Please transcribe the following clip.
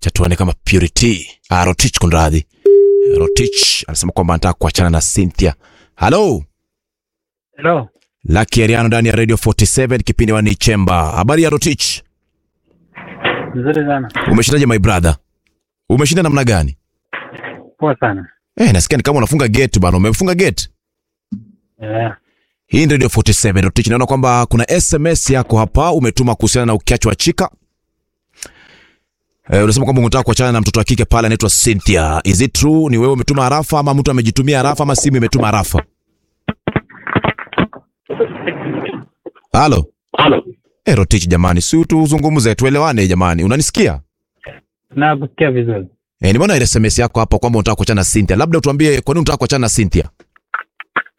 Cha tuone kama Purity ah, Rotich kunradhi. Rotich anasema kwamba anataka kuachana na Cynthia. Hello. Hello. Lucky Ariano ndani ya Radio 47 kipindi wa ni Chemba. Habari ya Rotich? Nzuri sana. Umeshindaje my brother? Umeshinda namna gani? Poa sana. Eh, nasikia ni kama unafunga gate bana. Umefunga gate? Yeah. Hii ni Radio 47 Rotich. Naona kwamba kuna SMS yako hapa umetuma kuhusiana na ukiachwa wa chika. Eh, unasema kwamba unataka kuachana na mtoto wa kike pale anaitwa Cynthia. Is it true? Ni wewe umetuma harafa ama mtu amejitumia harafa ama simu imetuma harafa? Halo. Halo. Eh, Rotich jamani, si tuzungumze tuelewane jamani. Unanisikia? Nakusikia vizuri. Eh, nimeona ile SMS yako hapa kwamba unataka kuachana na Cynthia. Labda utuambie kwa nini unataka kuachana na Cynthia?